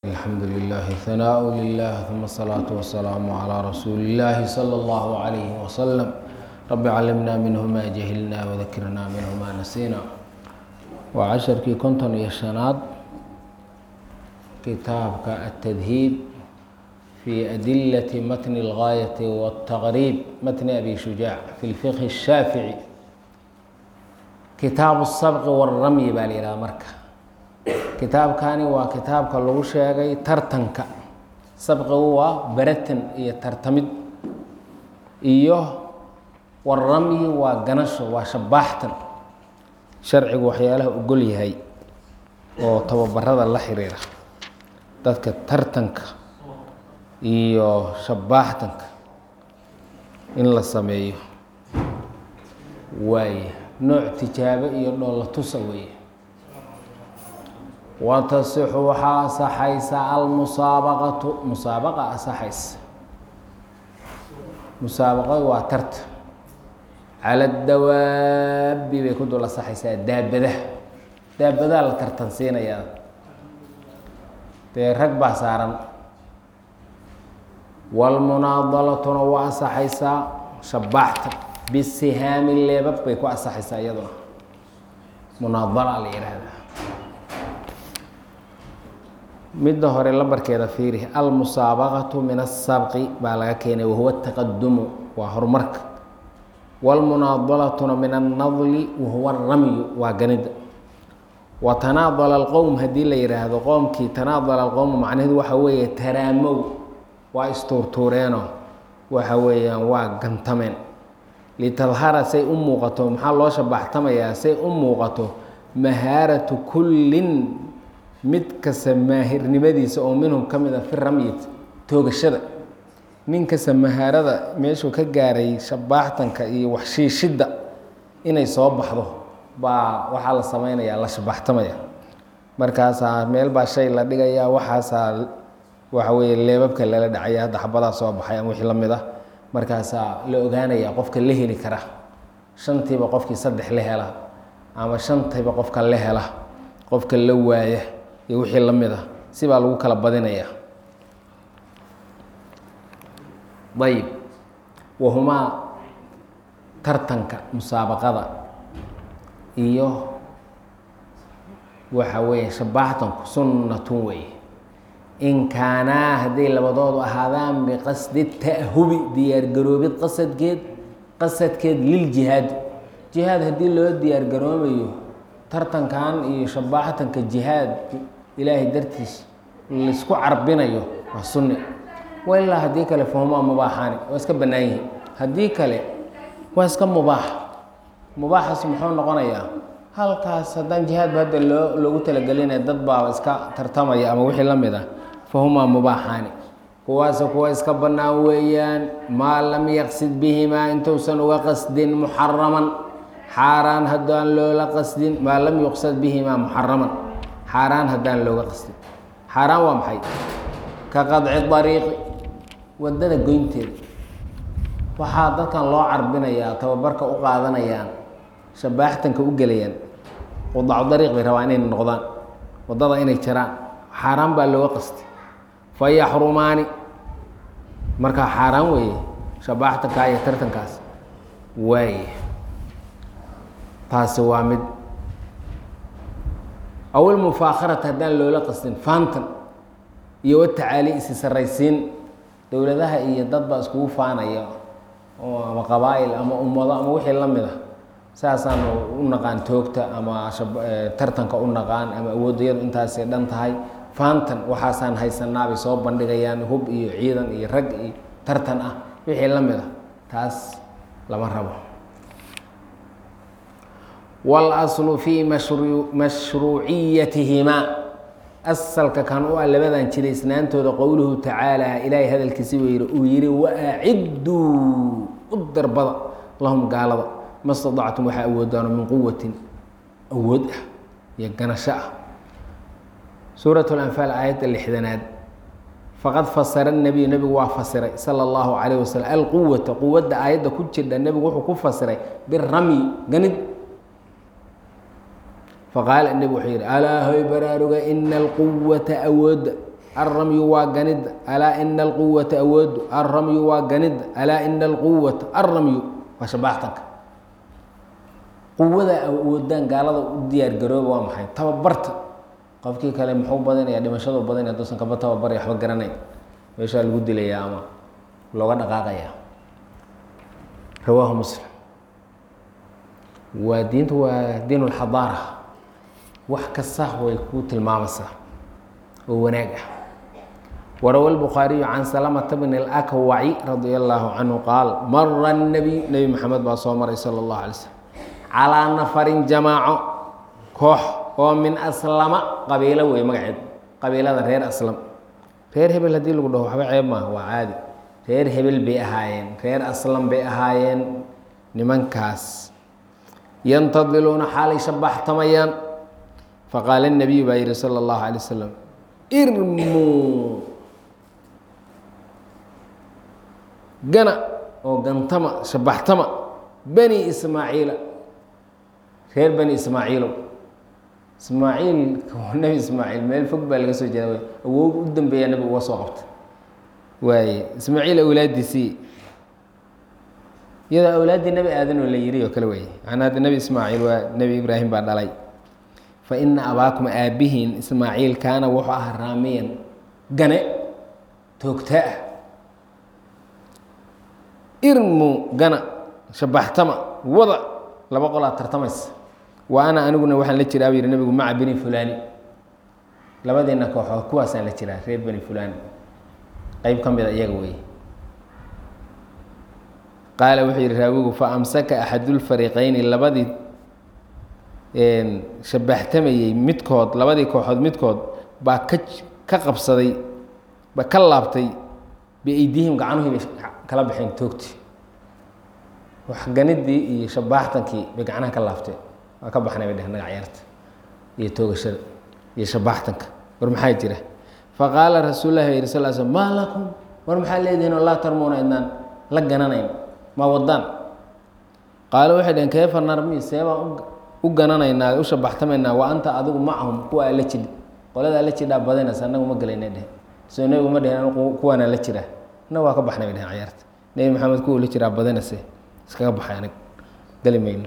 الحمد لله ثناء لله ثم الصلاة والسلام على رسول الله صلى الله عليه وسلم رب علمنا منه ما جهلنا وذكرنا منه ما نسينا وعشركii konton iyo شhanaad kitaabka التdهيب في أدلة متن الغاية والتغريب متن أبي شجاع في الفقه الشhاaفعي kitaaب السبق والرمي baa la yihahda marka kitaabkani waa kitaabka lagu sheegay tartanka sabqigu waa beratan iyo tartamid iyo waramyi waa ganasho waa shabaaxtan sharcigu waxyaalaha ogol yahay oo tababarada la xiriira dadka tartanka iyo shabaaxtanka in la sameeyo waaye nooc tijaabo iyo dhoolla tusa weeye watasixu waxaa asaxaysa almusaabaqatu musaabaqa asaxaysa musaabaqadu waa tarta cala dawaabi bay ku dul asaxaysaa daabadaha daabadaha la tartansiinayaa dee rag baa saaran walmunaadalatuna waa asaxaysaa shabaaxta bisihaami leebab bay ku asaxaysaa iyaduna munaadala la yihahdaa midda hore lambarkeeda fiiri almusaabaqatu min asabqi baa laga keenay wahuwa taqadumu waa horumarka wاlmunaadalatuna min annadli wahuwa ramyu waa ganida wa tanaadala alqowm haddii la yihaahdo qoomkii tanaadala alqowm macnaheedu waxa weeye taraamow waa istuurtuureeno waxa weeyaan waa gantameen litadhara say u muuqato maxaa loo shabaxtamayaa say u muuqato mahaaratu kullin mid kasta maahirnimadiisa oo minhum ka mid a fi ramyit toogashada nin kasta mahaarada meeshuu ka gaaray shabaaxtanka iyo waxshiishidda inay soo baxdo baa waxaa la samaynayaa la shabaaxtamaya markaasaa meel baa shay la dhigayaa waxaasaa waxa weeye leebabka lala dhacaya hadda xabadaa soo baxay ama wixii la mid ah markaasaa la ogaanayaa qofka la heli kara shantiiba qofkii saddex la hela ama shantiiba qofka la hela qofka la waaya iyo wixii la mid ah sibaa lagu kala badinayaa ayib wahumaa tartanka musaabaqada iyo waxa weeye shabaaxtanku sunnatun weeye in kaanaa hadday labadoodu ahaadaan biqasdi ta'hubi diyaargaroobid qasadkeed qasadkeed liljihaad jihaad haddii loo diyaargaroomayo tartankan iyo shabaaxtanka jihaad ilaahay dartiis laisku carbinayo waa sunni wa ilaa haddii kale fahumaa mubaaxaani waa iska bannaan yihiin haddii kale waa iska mubaax mubaaxaas muxuu noqonayaa halkaas haddaan jihaadba hadda loo loogu talagelinaya dad baaba iska tartamaya ama wixii la mid ah fahumaa mubaaxaani kuwaase kuwa iska bannaan weeyaan maa lam yaqsid bihimaa intuusan uga qasdin muxaraman xaaraan haddaan loola qasdin maa lam yuqsad bihimaa muxaraman xaaraan haddaan looga qasdin xaaraan waa maxay ka qadci dariiqi waddada goynteeda waxaa dadkan loo carbinayaa tababarka u qaadanayaan shabaaxtanka u gelayaan qudacu dariiq bay rabaa inay noqdaan waddada inay jaraan xaaraan baa looga qasdi fa yaxrumaani markaa xaaraan weeye shabaaxtankaa iyo tartankaas waaye taasi waa mid awil mufaakharata haddaan loola qasdin faantan iyo watacaali isi saraysiin dowladaha iyo dad baa iskugu faanaya oo ama qabaa'il ama ummado ama wixii la mid ah saasaanu u naqaan toogta ama tartanka u naqaan ama awooddayadu intaasay dhan tahay faantan waxaasaan haysanaabay soo bandhigayaan hub iyo ciidan iyo rag iyo tartan ah wixii la mid ah taas lama rabo wاlaslu fii mashruuciyatihimaa asalka kan u ah labadan jiraysnaantooda qowluhu tacaala ilaahay hadalkiisi buu yihi uu yihi waacidduu u darbada lahum gaalada ma staطactum waxaa awoodaano min quwatin awood ah iyo ganasho ah suuraة اlanfaal aayadda lixdanaad faqad fasara الnebiyu nebigu waa fasiray salى اllahu calayh waslm alquwata quwadda aayadda ku jirdha nebigu wuxuu ku fasiray biramyi ganid faqaala nebigu wuxuu yidhi alaa hoy baraaruga ina alquwata awoodda alramyu waa ganidda alaa ina alquwata awoodu alramyu waa ganidda alaa ina alquwata alramyu waa shabaaxtanka quwada awoodaan gaalada u diyaar garooba waa maxay tababarta qofkii kale muxuu badanaya dhimashadu badanaya haduusan kaba tababaraya waxba garanayn meeshaa lagu dilayaa ama looga dhaqaaqaya rawaahu muslim waa diintu waa diin اlxadaara wax kasta way ku tilmaamaysaa oo wanaag ah warawa الbukhaariyu can salamata bn اlakwaci radia allahu canhu qaal mara الnabiy nebi maxamed baa soo maray salى اllahu alay slm calىa nafarin jamaaco koox oo min aslama qabiilo wey magaceed qabiilada reer aslam reer hebel haddii lagu dhaho waxba ceeb maaha waa caadi reer hebel bay ahaayeen reer aslam bay ahaayeen nimankaas yantadiluuna xaalay shabaxtamayaan faqaala الnabiyu baa yihi salى اllahu alay wasalam irmuu gana oo gantama shabaxtama bani ismaaciila reer bani ismaaciilow ismaaciil nebi ismaaciil meel fog baa laga soo jeeda awoog u dambeeyaa nebi uga soo qabta waaye ismaaciil awlaadiisii iyadoo awlaaddii nebi aadan oo la yiri oo kale weeye macnaa hadda nebi ismaaciil waa nebi ibraahim baa dhalay fa ina abaakum aabbihiin ismaaciil kaana wuxuu ahaa raamiyan gane toogta ah irmu gana shabaxtama wada laba qolaa tartamaysa wa ana aniguna waxaan la jiraa bu yihi nebigu maca beni fulani labadiina kooxood kuwaasaan la jiraa reer beni fulani qeyb ka mida iyaga weeye qaala wuxuu yihi raawigu fa amsaka axadulfariiqeyni labadii shabaxtamayey midkood labadii kooxood midkood baa ka ka qabsaday ba ka laabtay biaydihim gacanuhii bay kala baxeen toogti waxganidii iyo shabaaxtankii bay gacnaha ka laabteen waa ka baxnay bay dheheen naga ciyaarta iyo toogashada iyo shabaaxtanka war maxaa jira faqaala rasuul lahi yiri sal sl maa lakum war maxaa leedihiin oo laa tarmuuna idnaan la gananayn ma wadaan qaalo waxay dheheen keefa narmi seebaan u gananaynaa u shabaxtamaynaa wa anta adigu macahum kuwa la jidhi qolada la jidhaa badanaysa annagu ma gelayna dheh soo nebigu ma dhehen kuwaana la jiraa annagu waa ka baxnay bay dheheen ciyaarta nebi maxamed kuwa la jiraa badanayse iskaga baxay anag geli mayno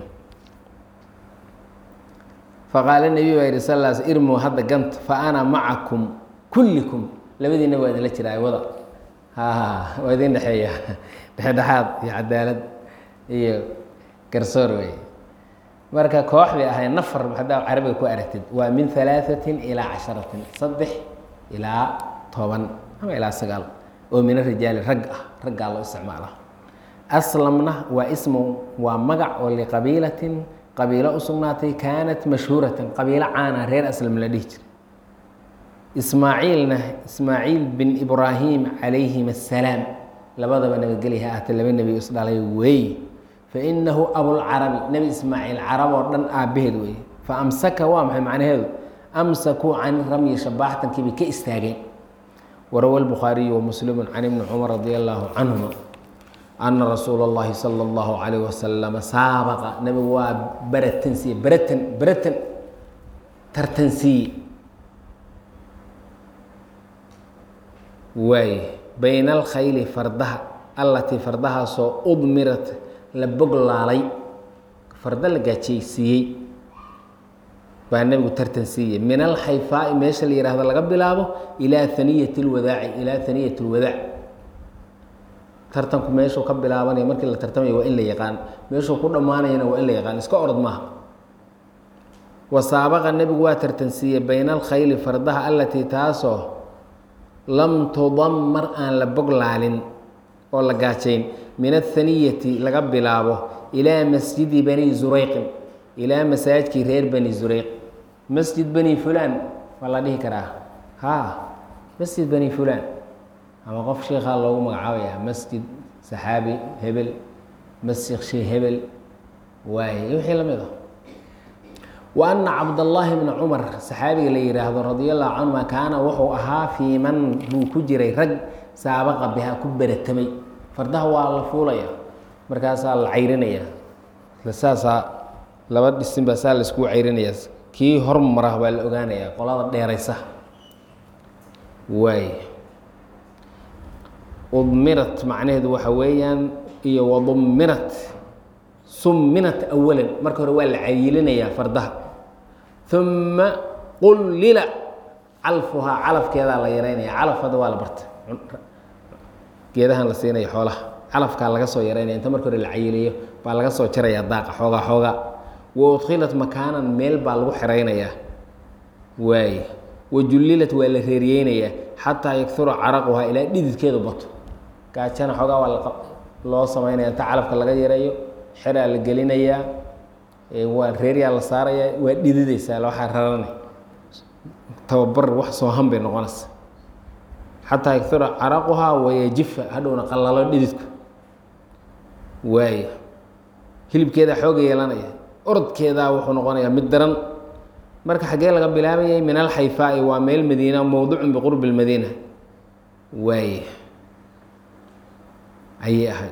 faqaala nebi baa yihi sal s irmu hadda ganta fa ana macakum kullikum labadiina waa idinla jiraa wada ha waa idin dhexeeya dhexdhexaad iyo cadaalad iyo garsoor wey marka koox bay ahayd nafar haddaa carabiga ku aragtid waa min alaaثatin ilaa casharatin saddex ilaa toban ama ilaa sagaal oo min arijaali rag ah raggaa loo isticmaala aslamna waa ismu waa magac oo liqabiilatin qabiilo u sugnaatay kaanat mashhuuratan qabiilo caana reer aslam la dhihi jiray ismaaciilna ismaaciil bin ibraahim calayhim assalaam labadaba nabadgelya ha ahaatee laba nebi isdhalay weeye fainahu abulcarabi nebi ismaaciil carab oo dhan aabbaheed weeye fa amsaka waa maxay macnaheedu amsakuu can ramyi shabaaxtankii bay ka istaageen warawa lbukhaariyu wamuslimu can ibni cumar radi allahu canhuma ana rasuula اllahi salى اllahu calayh wasalama saabaqa nebigu waa baratansiiye baratan baratan tartansiiye waaye bayna alkhayli fardaha allatii fardahaasoo udmirat la boglaalay farda la gaajaysiiyey baa nebigu tartan siiyey min alxayfaai meesha la yihahdo laga bilaabo ilaa haniyati اlwadaaci ilaa haniyat اlwadaac tartanku meeshuu ka bilaabanaya markii la tartamaya waa in la yaqaan meeshuu ku dhammaanayana waa in la yaqaan iska orod maaha wasaabaqa nebigu waa tartansiiyey bayna alkhayli fardaha allatii taasoo lam tudammar aan la boglaalin oo la gaajayn min athaniyati laga bilaabo ilaa masjidi bani zureyqin ilaa masaajidkii reer bani zureyq masjid bani fulaan waa la dhihi karaa ha masjid bani fulaan ama qof sheikhaa loogu magacaabaya masjid saxaabi hebel masjid shee hebel waaye wixii la mid ah wa ana cabdallaahi bna cumar saxaabiga la yihaahdo radia allahu canhuma kaana wuxuu ahaa fii man buu ku jiray rag saabaqa biha ku beratamay fardaha waa la fuulaya markaasaa la cayrinaya saasaa laba dhisin baa saa la iskugu cayrinaya kii hormara baa la ogaanaya qolada dheeraysa waay udmirat macnaheedu waxa weeyaan iyo wadumirat suminat awalan marka hore waa la cayilinayaa fardaha uma qullila calfuhaa calafkeedaa la yareynaya calaf hadda waa la barta geedahan la siinaya xoolaha calafkaa laga soo yareynaya inta marka hore la cayiliyo baa laga soo jaraya daaqa xoogaa xoogaa wa udkhilat makaanan meel baa lagu xeraynayaa waay wajullilat waa la reeriyeynayaa xataa yakura caraquhaa ilaa dhididkeedu bato gaajana xoogaa waa loo samaynaya inta calafka laga yareeyo xeraa la gelinayaa waa reeryaa la saarayaa waa dhidideysaa waxaa rarana tababar wax soohan bay noqonaysa xataa yakura caraquhaa wayajifa hadhowna qallalo dhididku waayo hilibkeedaa xooga yeelanaya orodkeedaa wuxuu noqonayaa mid daran marka xaggee laga bilaabayay min alxayfaai waa meel madiina mowducun biqurbi lmadiina waaye ayay ahayd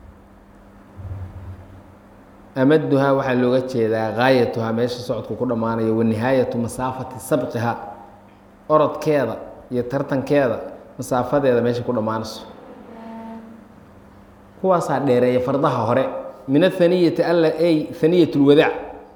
amaduhaa waxaa looga jeedaa gaayatuhaa meesha socodku ku dhammaanayo wa nihaayatu masaafati sabqiha orodkeeda iyo tartankeeda masaafadeeda meesha ku dhammaanayso kuwaasaa dheereeya fardaha hore min athaniyati alla ay haniyat lwadaac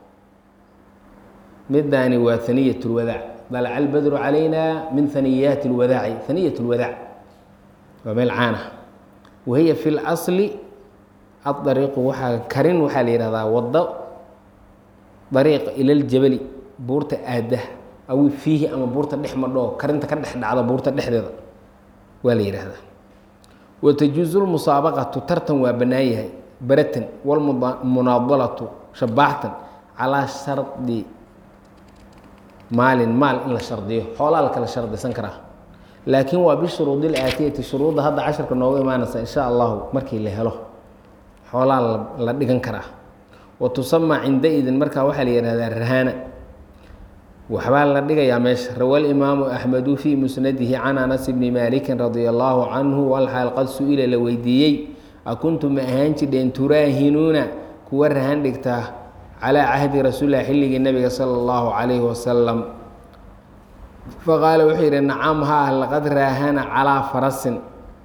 midaani waa haniyat lwadaac dalaca albadru calayna min haniyaati lwadaaci haniyat lwadaac waa meel caana wahiya fi اlasli aariiqu waxaa karin waxaa la yihahdaa wado dariiq ila ljabali buurta aada aw fiihi ama buurta dhex madhoo karinta ka dhex dhacda buurta dhexdeeda waa la yihahdaa watajuuzu lmusaabaqatu tartan waa bannaan yahay baratan walmunaadalatu shabaaxtan calaa shardi maalin maal in la shardiyo xoolaa la kala shardisan karaa laakiin waa bishuruudi ilaatiyati shuruudda hadda casharka noogu imaanaysa insha allahu markii la helo xoolaa la dhigan karaa wa tusamaa cindaidin markaa waxaa la yihahdaa rahaana waxbaa la dhigayaa meesha rawa alimaamu axmedu fii musnadihi can anas bni maalikin radia allaahu canhu walxaal qad su-ila la weydiiyey akuntum ma ahaan jidheen turaahinuuna kuwa rahan dhigtaa calaa cahdi rasuulilah xilligii nabiga sala allahu calayhi wasalam faqaala wuxuu yidhi nacam haa laqad raahana calaa farasin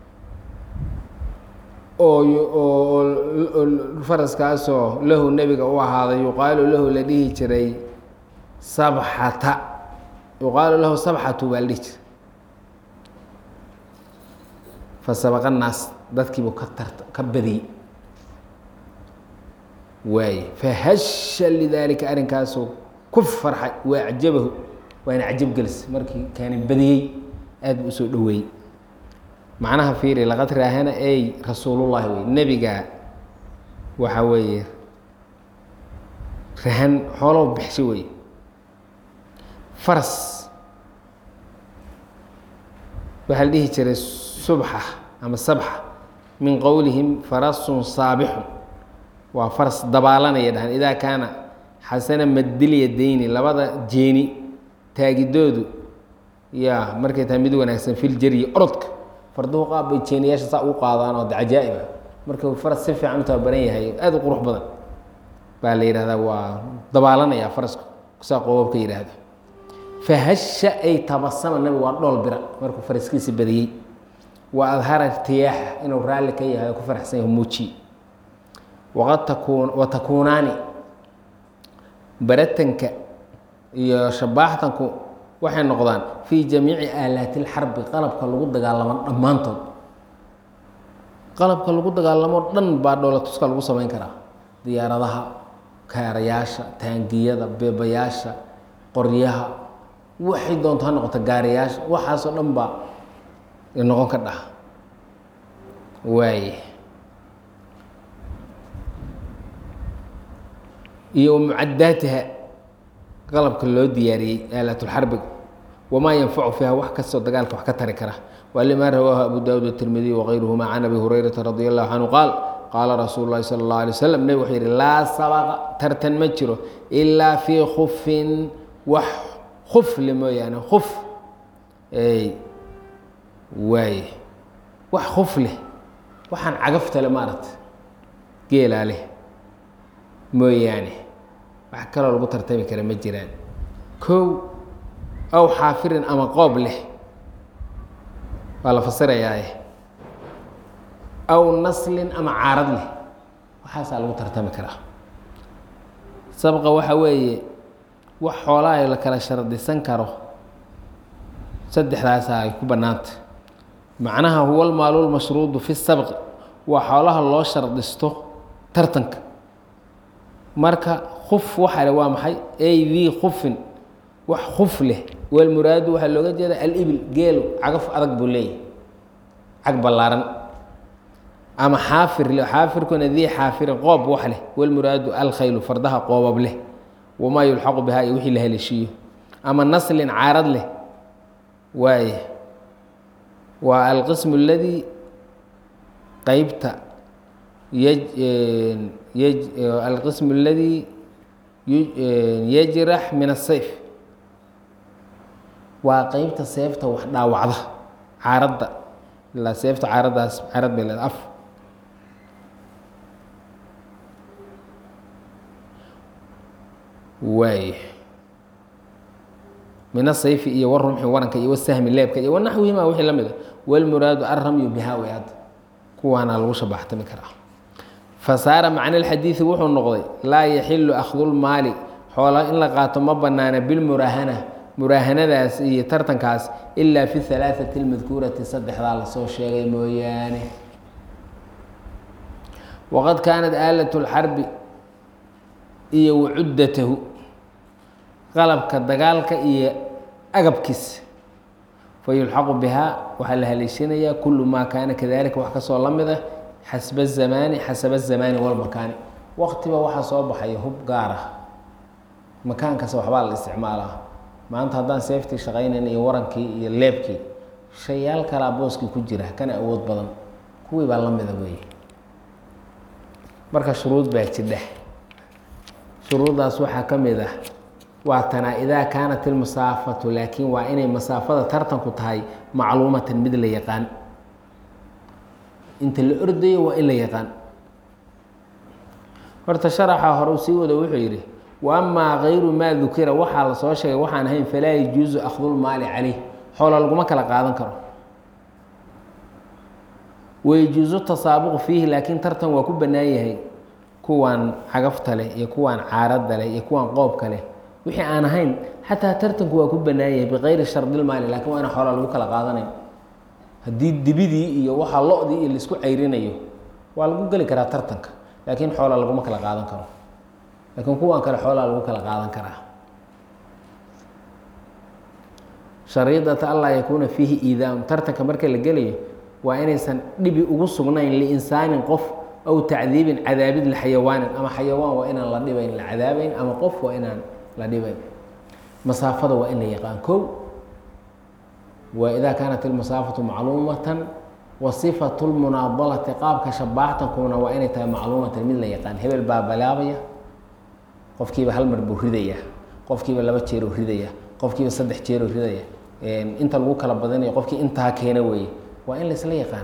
oo faraskaasoo lahu nebiga u ahaaday yuqaalu lahu la dhihi jiray sabxata yuqaalu lahu sabxatu baa la dhihi jiray fasabaqa naas dadkiibuu ka tarta ka badiyey waaye fahasha lidaalika arrinkaasuu ku farxay waa acjabahu waana cajab gelis markii kaani badiyey aad buu usoo dhoweeyey macnaha fiiri laqad raahana ey rasuulullahi wey nebigaa waxa weeye rahan xoolow bixsho wey faras waxaa la dhihi jiray subxa ama sabxa min qowlihim farasun saabixun waa faras dabaalanaya dhahan idaa kaana xasana madilya deyni labada jeeni taagidoodu yaa markay tahay mid wanaagsan filjaryi orodka farduhu qaab bay jeeniyaasha saa ugu qaadaan oo de cajaa'ib ah markuu faras si fiican u tababaran yahay aada u qurux badan baa la yidhahdaa waa dabaalanayaa faraska saa qoobabka yidhaahdo fahasha ay tabasama nabigu waa dhool bira markuu faraskiisi badiyey wa adhara irtiyaaxa inuu raalli ka yahay oo ku faraxsan yahay muuji waqad takuun wa takuunaani baratanka iyo shabaaxtanku waxay noqdaan fii jamiici aalaati lxarbi qalabka lagu dagaalamo dhammaantood qalabka lagu dagaalamo dhan baa dhoolatuska lagu samayn karaa diyaaradaha kaarayaasha taangiyada beebayaasha qoryaha waxay doonto ha noqoto gaariyaasha waxaasoo dhan baa noqon ka dhaha waaye iyo mucadaatiha qalabka loo diyaariyey aalatulxarbiga wamaa yanfacu fiiha wax kastoo dagaalka wax ka tari kara walima rawaahu abu daawud watirmidiy wغayruhuma can abi hurayrata radi allahu canhu qaal qaala rasuulu lahi sala اllahu alay waslm nebig wuxuu yihi laa sabaqa tartan ma jiro ilaa fii kufin wax kufle mooyaane kuf waaye wax kuf leh waxaan cagaftale maaragta geelaa leh mooyaane wax kaloo lagu tartami kara ma jiraan kow aw xaafirin ama qoob leh waa la fasirayaaye aw naslin ama caarad leh waxaasaa lagu tartami karaa sabqa waxa weeye wax xoolaha la kala shardisan karo saddexdaasa ay ku bannaanta macnaha huwa almaalu lmashruudu fi sabqi waa xoolaha loo shardisto tartanka marka kuf waxa le waa maxay ay dii khufin wax kuf leh walmuraadu waxaa looga jeeda alibil geelu cagaf adag buu leeyahy cag ballaaran ama xaafir xaafirkuna dii xaafirin qoob wax leh walmuraadu alkhaylu fardaha qoobab leh wamaa yulxaqu bihaa iyo wixii la haleeshiiyo ama naslin caarad leh waaya waa alqismu aladii qeybta alqismu aladii yajrax min asayf waa qeybta seefta wax dhaawacda caaradda ilaa seefta caaraddaas caarad bay leeda af waay min asayfi iyo warumxi waranka iyo wasahmi leebka iyo wanaxwihima wixii la mid a walmuraadu alramyu bihaa way hadda kuwaana lagu shabaxtami karaa fasaara macna alxadiidi wuxuu noqday laa yaxilu akhdulmaali xoola in la qaato ma banaana bilmuraahana muraahanadaas iyo tartankaas ilaa fi halaaثati اlmadkuurati saddexdaa lasoo sheegay mooyaane waqad kaanat aalat اlxarbi iyo wacuddatahu qalabka dagaalka iyo agabkiisa fayulxaqu bihaa waxaa la haleeshinayaa kulu maa kaana kadalika wax kasoo la mid ah xasba الzamaani xasaba الzamaani walmakaani waqtiba waxaa soo baxaya hub gaar ah makaankasta waxbaa la isticmaalaa maanta haddaan seeftii shaqaynayn iyo warankii iyo leebkii shayaal kalaa booskii ku jira kana awood badan kuwii baa la mida weeye marka shuruud baa jidha shuruuddaas waxaa ka mid ah waa tanaa idaa kaanat ilmasaafatu laakiin waa inay masaafada tartanku tahay macluumatan mid la yaqaan inta la ordayo waa in la yaqaan horta sharaxa hore uu sii wado wuxuu yidhi wa amaa kayru maa dukira waxaa la soo sheegay waxaan ahayn falaa yajuusu akhdulmaali caleyh xoola laguma kala qaadan karo wayajuusu tasaabuqu fiihi laakiin tartan waa ku bannaan yahay kuwan cagafta leh iyo kuwan caaradda leh iyo kuwan qoobka leh wixii aan ahayn xataa tartanku waa ku bannaan yahay bikayri shardilmaali lakin waa ina xoola lagu kala qaadanayn haddii dibidii iyo waxaa lo-dii iyo laisku cayrinayo waa lagu geli karaa tartanka laakiin xoola laguma kala qaadan karo laakiin kuwan kale xoolaa lagu kala qaadan karaa shariidata anlaa yakuuna fiihi iidaaun tartanka marka la gelayo waa inaysan dhibi ugu sugnayn liinsaanin qof aw tacdiibin cadaabid lixayawaanin ama xayawaan waa inaan la dhibayn la cadaabayn ama qof waa inaan la dhibayn masaafada waa in la yaqaan kow waa idaa kaanat ilmasaafatu macluumatan wa sifatu lmunaadalati qaabka shabaaxtankuna waa inay tahay macluumatan mid la yaqaan hebel baa balaabaya qofkiiba hal mar buu ridaya qofkiiba laba jeeruu ridaya qofkiiba saddex jeeruu ridaya inta lagu kala badinayo qofkii intaa keena weeye waa in laisla yaqaan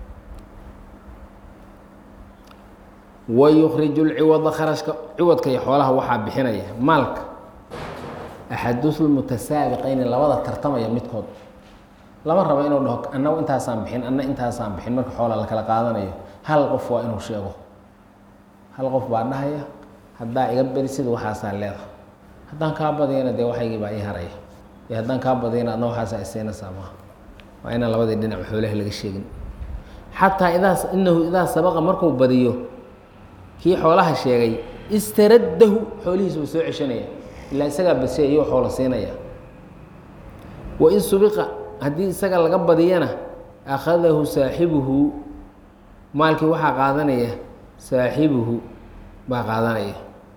wayukriju lciwada kharashka ciwadka iyo xoolaha waxaa bixinaya maalka axadulmutasaabiqayni labada tartamaya midkood lama rabo inuu dhaho annagu intaasaan bixin anna intaasaan bixin marka xoola la kala qaadanayo hal qof waa inuu sheego hal qof baa dhahaya haddaa iga berisid waxaasaa leeda haddaan kaa badiyana dee waxaygii baa ii haraya iyo haddaan kaa badiyana adna waxaasaa isiinaysaa maaha waa inaan labadii dhinac xoolaha laga sheegin xataa idaa inahu idaa sabaqa markuu badiyo kii xoolaha sheegay istaraddahu xoolihiisa uu soo ceshanaya ilaa isagaa basiya iyuu xoolo siinaya wain subiqa haddii isaga laga badiyana akhadahu saaxibuhu maalkii waxaa qaadanaya saaxibuhu baa qaadanaya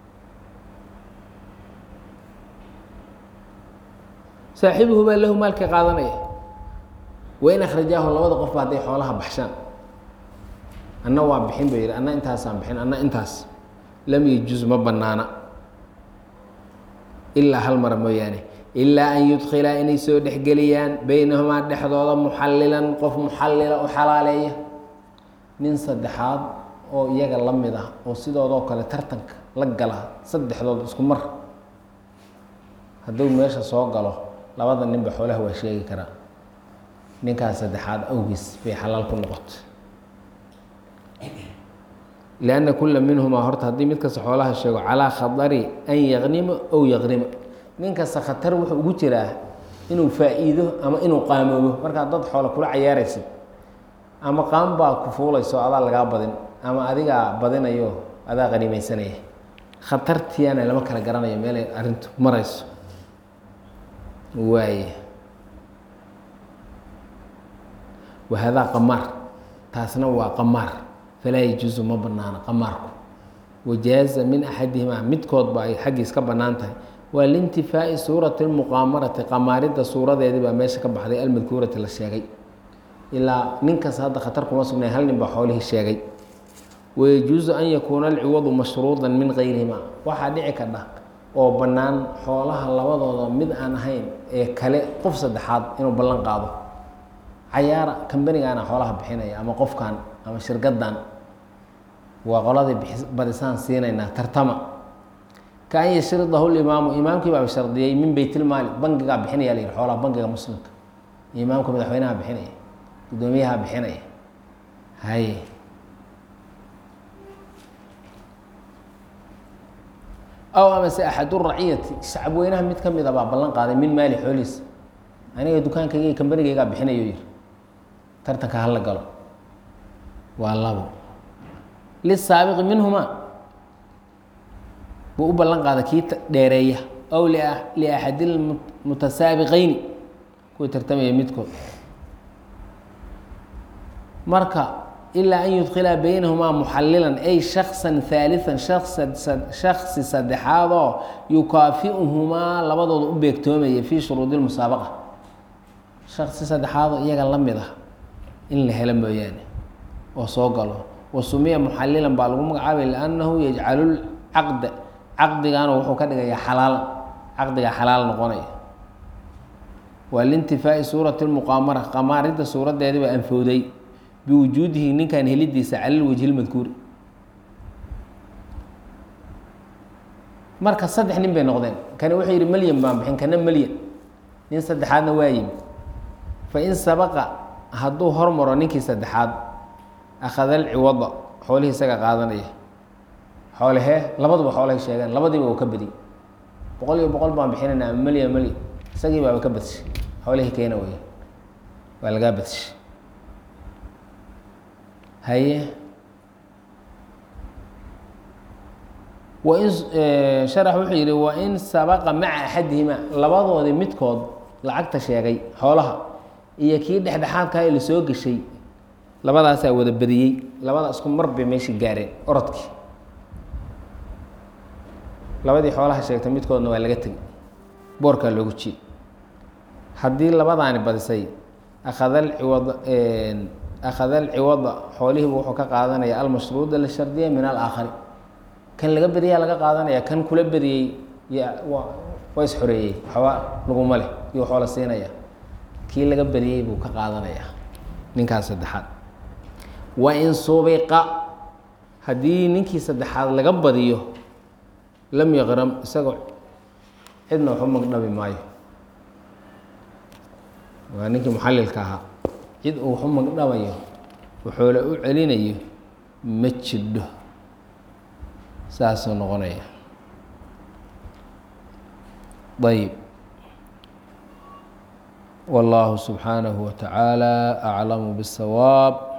saaxibuhu baa lahu maalkii qaadanaya wain akhrajaahu labada qofba hadday xoolaha baxshaan anna waa bixin ba yidhi anna intaasaan bixin anna intaas lam yejuz ma bannaana ilaa hal mara mooyaane ilaa an yudkhilaa inay soo dhexgeliyaan beynahumaa dhexdooda muxallilan qof muxallila u xalaaleeya nin saddexaad oo iyaga la mid ah oo sidoodoo kale tartanka la gala saddexdood isku mar hadduu meesha soo galo labada ninba xoolaha waa sheegi karaa ninkaas saddexaad awgiis bay xalaal ku noqoto lianna kula minhumaa horta haddii mid kasta xoolaha sheego calaa khatari an yaqnima ow yaqnima nin kasta khatar wuxuu ugu jiraa inuu faa-iido ama inuu qaamoobo markaad dad xoola kula cayaaraysid ama qaam baa ku fuulayso adaa lagaa badin ama adigaa badinayo adaa qanimaysanaya khatartiana lama kala garanayo meelay arrintu marayso waaye wahadaa qamaar taasna waa qamaar falaa yajuusu ma banaana qamaarku wajaaza min axadihimaa midkoodba ay xaggiis ka bannaan tahay waa liintifaa'i suurati lmuqaamarati qamaaridda suuradeedii baa meesha ka baxday almadkuurati la sheegay ilaa ninkas hadda khatar kuma sugnay hal nin baa xoolihii sheegay wayajuusu an yakuuna alciwadu mashruudan min gayrihima waxaa dhici kadha oo bannaan xoolaha labadooda mid aan ahayn ee kale qof saddexaad inuu ballan qaado cayaara kambanigaana xoolaha bixinaya ama qofkan ama shirkaddan waa qoladii badisaan siinaynaa tartama ka an yashridahu limaamu imaamkii baa shardiyey min beytilmaali bangigaa bixinaya la yihi xoolaha bangiga muslimka imaamka madaxweynaha bixinaya guddoomiyaha bixinaya haye aw amase axadu raciyati shacab weynaha mid ka mid a baa ballan qaaday min maali xoolihiisa aniga dukaankayga iyo kambanigaygaa bixinayo yiri tartanka hala galo waa labo lisaabiqi minhumaa buu u ballan qaada kii dheereeya aw liaxadi lmutasaabiqayni kuwii tartamaya midkood marka ilaa an yudkilaa baynahumaa muxalilan ay shaksan haalian shaksi saddexaadoo yukaafiuhumaa labadooda u beegtoomaya fii shuruudi lmusaabaqa shaksi saddexaadoo iyaga la mid ah in la helo mooyaane oo soo galo wa sumiya muxalilan baa lagu magacaabay liannahu yajcalu caqda caqdigaana wuxuu ka dhigayaa xalaal caqdigaa xalaal noqonaya waa liintifaa'i suurati lmuqaamara qamaaridda suuradeedii baa anfowday biwujuudihi ninkan helidiisa cala lwajhi lmadkuuri marka saddex nin bay noqdeen kani wuxuu yidhi melyan baan bixin kana melyan nin saddexaadna waa yimi fa in sabaqa hadduu hormaro ninkii saddexaad akhada alciwada xoolihii isaga qaadanaya xoolehee labaduba xoolahay sheegeen labadiiba uu ka badiyey boqol iyo boqol baan bixinayna ama melyan melyan isagii baaba ka badshay xoolihii keena wey waa lagaa badshay haye wain sharax wuxuu yidhi wain sabaqa maca axadihima labadoodii midkood lacagta sheegay xoolaha iyo kii dhexdhexaadkaa ee lasoo geshay labadaasaa wada badiyey labada isku mar bay meeshii gaareen orodkii labadii xoolaha sheegtay midkoodna waa laga tegay boorkaa loogu jiiyey haddii labadaani badisay akhada alciwad akhada alciwada xoolihiibu wuxuu ka qaadanaya almashruuda la shardiya min alaakhari kan laga badiyaa laga qaadanaya kan kula badiyey waa isxoreeyey waxba laguma leh iyo xoola siinaya kii laga badiyey buu ka qaadanaya ninkaas saddexaad wa in subiqa haddii ninkii saddexaad laga badiyo lam yaqram isagoo cidna waxu magdhabi maayo waa ninkii muxalilka ahaa cid uu waxu magdhabayo wuxuula u celinayo ma jidho saasuu noqonaya ayb والله سبحانه وتعالى أعلم بالصواب